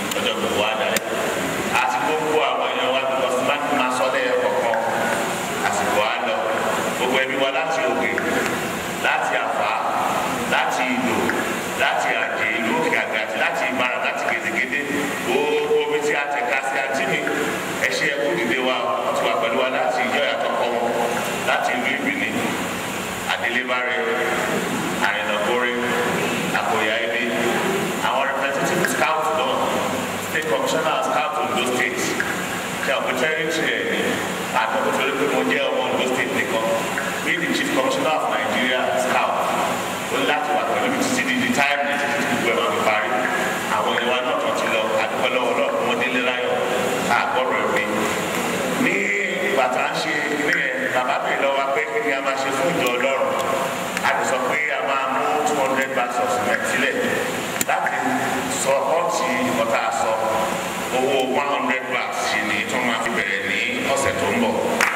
lọ́jọ́ gbogbo wa dalẹ̀ àti gbogbo àwọn èèyàn wa bí wọ́n ti máa ń máa sọ lẹ́yìn kọ̀ọ̀kan àsìkò wa lọ gbogbo ẹbí wa láti òkè láti àfà láti ìlò láti àjè ìlú òkè àgbà àti láti ìbára láti gèdègèdè gbogbo omi tí a tẹ̀ka sí àti mi ẹ ṣe ẹkú dìde wa wọ́n ti wà pẹ̀lú wa láti ìjọ ìyàtọ̀kọ wọn láti ìlú ìbìní àdélébárẹ̀ àrìnàkórè àkòyà ibi àwọn representative scout náà state commissioner scout Ondo state ṣe àwọn territory ẹ̀ ní àtọ́kùn tó lé pé mo jẹ́ ọmọ Ondo state nìkan bí the chief commissioner of Nigeria scout ó ní láti wà pẹ̀lú mi títí di the time ní títí gbogbo ẹ̀ máa fi parí àwọn ìwà náà tó ti lọ àdúgbò lọ́wọ́ lọ́wọ́ wọn délé láyọ̀ ká gbọ́dọ̀ ẹ̀ pé ní bàtà ń ṣe ní ẹ̀ bàbá bèèrè lọ́wọ́ pé kí ni a máa ṣe fún ìjọ Ọlọ́run a ti sọ pé a máa mú two hundred bags of cement sílẹ̀ láti sọ ọ́ọ̀tì ọ̀tá sọ owó one hundred bags sí ni tí wọ́n máa fi bẹ̀rẹ̀ ní ọ̀sẹ̀ tó ń bọ̀.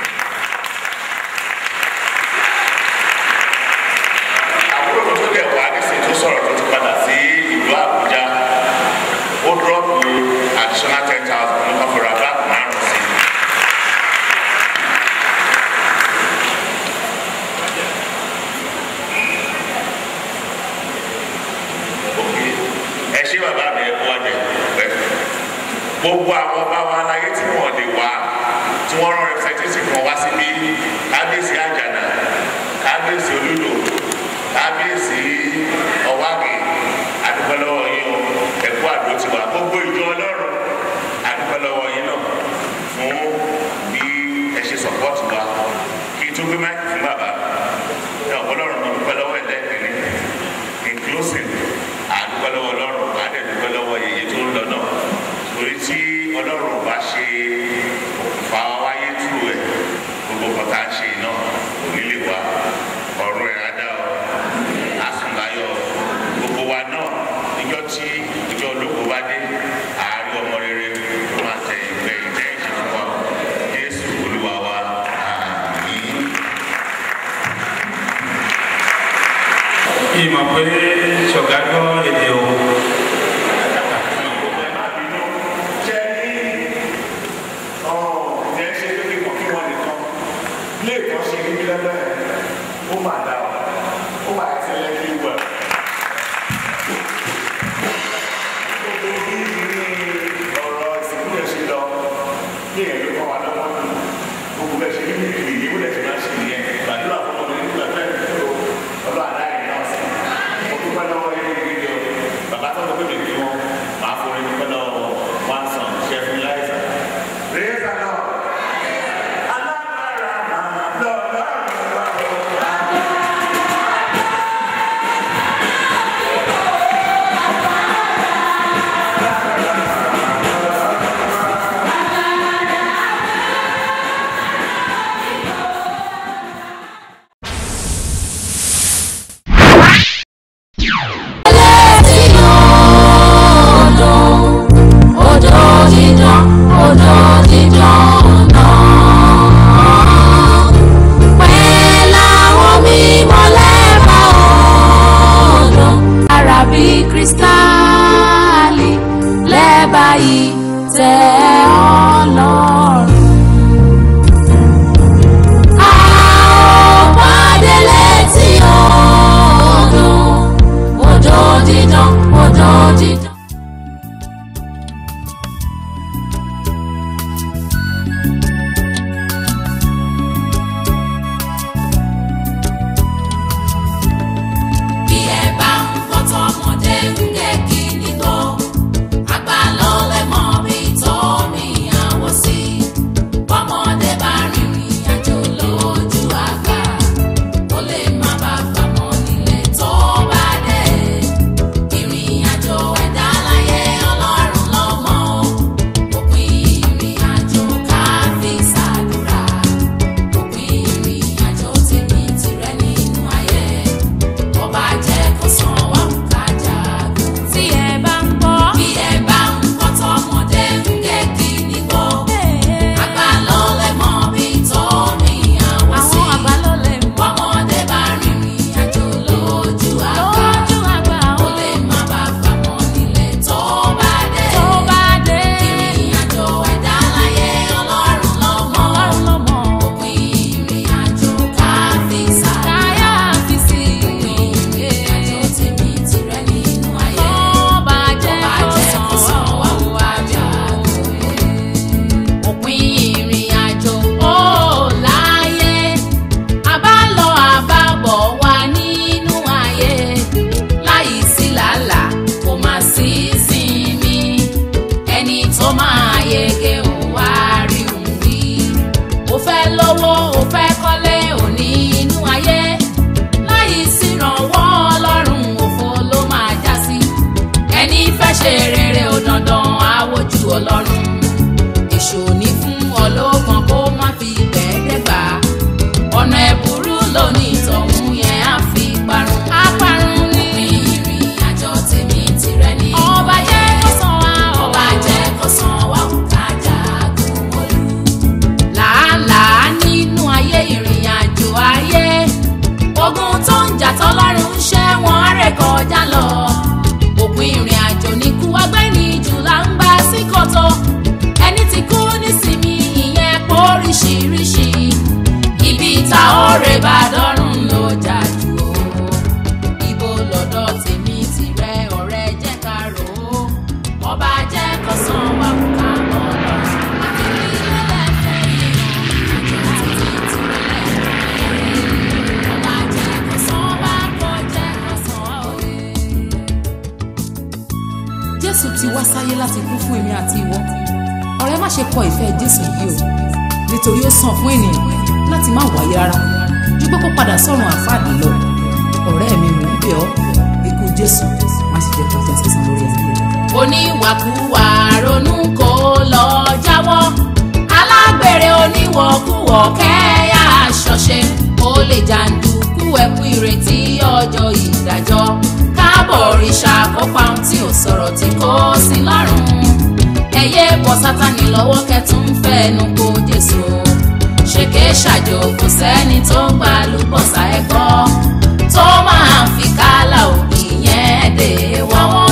àbúrò mi tó dẹ̀ wá nísìnyí tó sọ̀rọ̀ tó ti padà sí ìlú Àbújá ó dúrọ́ọ̀pù additional ten thousand ní kọ́fọ́ ra báàgì márùn-ún sí i. ẹ ṣé bàbá mi ẹ kú ọjẹ pẹ gbogbo àwọn ọba wa láyé tí wọn lè wá tí wọn rán representative kan wá síbí kábíyèsí àjànà kábíyèsí olúdo kábíyèsí ọwági adúpẹ́lọ́wọ́ yín o ẹ̀kú àdó tiwa gbogbo ìjọ ọlọ́run adúpẹ́lọ́wọ́ yín náà fún bí ẹ ṣe support wa kí n tó gbé máìkì fún bàbá ẹ ọ̀pọ̀lọ́run náà dúpẹ́ lọ́wọ́ ẹ̀lẹ́ẹ̀kẹ́rin inclusive àdúpẹ́ lọ́wọ́ ọlọ́run àdẹ̀dúpẹ́ lọ́wọ́ yèyé tó ń lọ náà torí tí ọlọ́run bá ṣe òkùnfà wáyé tú ẹ̀ gbogbo kan tá a ṣe náà kò ní lè wá ọ̀run ẹ̀ adá ọ àsùnláyọ̀ gbogbo wa náà níjọ́ tí ìjọ olóko bá dé àárín ọmọ rere tó máa tẹ ìgbẹ́ ìjẹ́ ìṣe fún wa Jésù olúwa wa àmín. ìmọ̀ pé ṣọ̀gá gbọ́ èdè o Bàbá tó ń gbé mi kí wọn máa forí dúpẹ́ lọ́wọ́ one son chef Eliza. Praise the Lord. Alágbára máa lọ́lọ́run wá o. Odò dídán, odò dídán náà. Pẹ̀lú àwọn mímọ́ lẹ́bàá odò. Ara bí kírísítálì lẹ́bàá yìí tẹ̀ Ọlọ́run. A ó pàdé létí odò. Odò dídán, odò dídán. bí ẹ bá ń gbọ́ tọmọdé ń gé kíni tó àgbà ló lè mọ bí tó rìn àwọ̀ sí bọ́mọdé bá rìnrìn àjò lójú àgbà ó lè má bá fàmọ́ nílé tó bá dé ìrìn àjò ẹ̀dá jésù ti wá sáyé láti kú fún èmi àti ìwọ ọ̀rẹ́ má ṣe kọ ìfẹ́ jésù yìí o nítorí ó sàn fún ènìyàn láti má wáyé rárá ju pé kó padà sọ́run àfáàdì lọ ọ̀rẹ́ mi mò ń bẹ̀ ọ́ ikú jésù má ṣe jẹ́ kọjá sísan lórí ayé rẹ. oníwàkuwà ronú kó lọ jáwọ́ alágbèrè oníwọ̀kuwọ̀ kẹ́yà ṣọ̀ṣe ó lè jàǹdùkú ẹ̀kú ìrètí ọjọ́ ìdájọ́ káàbọ̀ òrìṣà kópa ohun tí ò sọ̀rọ̀ tí kò sí lọ́rùn ẹ̀yẹ bọ́ sátani lọ́wọ́ kẹtùn fẹ́nu kó jésù ṣèké ṣàjò kò sẹ́ni tó ń gbà lùbọ̀sà ẹ̀kọ́ tó máa ń fi kálà òbí yẹn dé wọ́wọ́